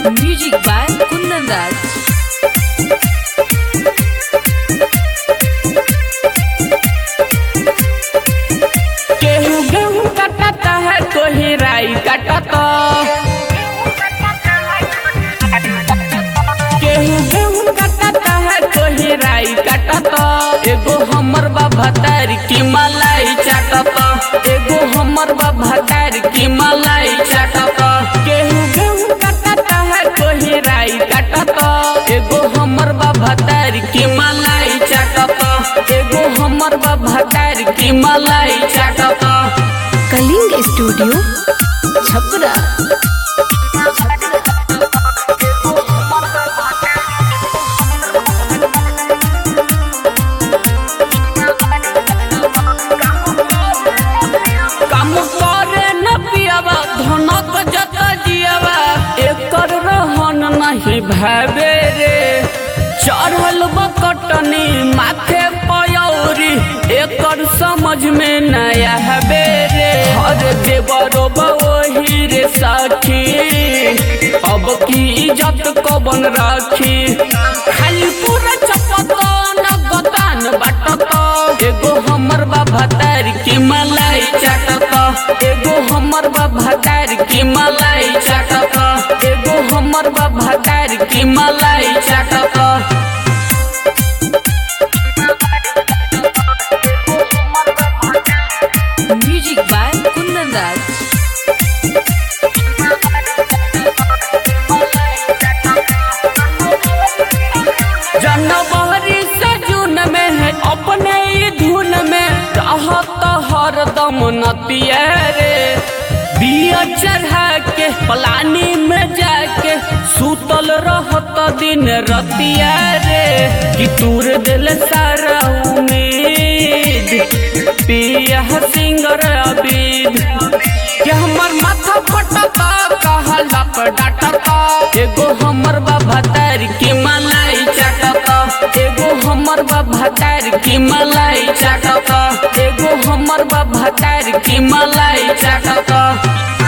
Music by Kundan Raj. केहू गेहूं काटता है कोई राई काटता केहू गेहूं काटता है कोई राई काटता एगो हमर बाबा तार की मलाई चाटता एगो हमर बाबा तार की मलाई चाटता केहू गेहूं काटता है कोई राई काटता एगो हमर बाबा तार की मलाई चाटता एगो हमर बाबा तार की मलाई चाटता कलिंग स्टूडियो छपरा काम करे न पियावा धनक जत जियावा एकर रहन नहीं भावे रे चढ़ल बकटनी माथे पयौरी एकर समझ में नया हवे रे हर देवरो वही रे साखी अब की इज्जत कबन राखी खाली पूरा चपतन गतान बाटत एगो हमर बाबा तार की मलाई चाटत एगो हमर बाबा तार की मलाई चाटत एगो हमर बाबा तार की मलाई चाटत Music by Kundan Raj. जनवरी से जून में है अपने ही धुन में रहत हरदम नतिया रे बिया चढ़ा के पलानी में जाके सुतल रहत दिन रतिया रे कि तूर दिल सारा उम्मीद पिया सिंगर अबीद कि हमर माथा पटता कहला पर डाटता एगो हमर बाबा तार की मलाई चाटता एगो हमर बाबा तार की मलाई चाटता एगो हमर बाबा तार की मलाई चाटता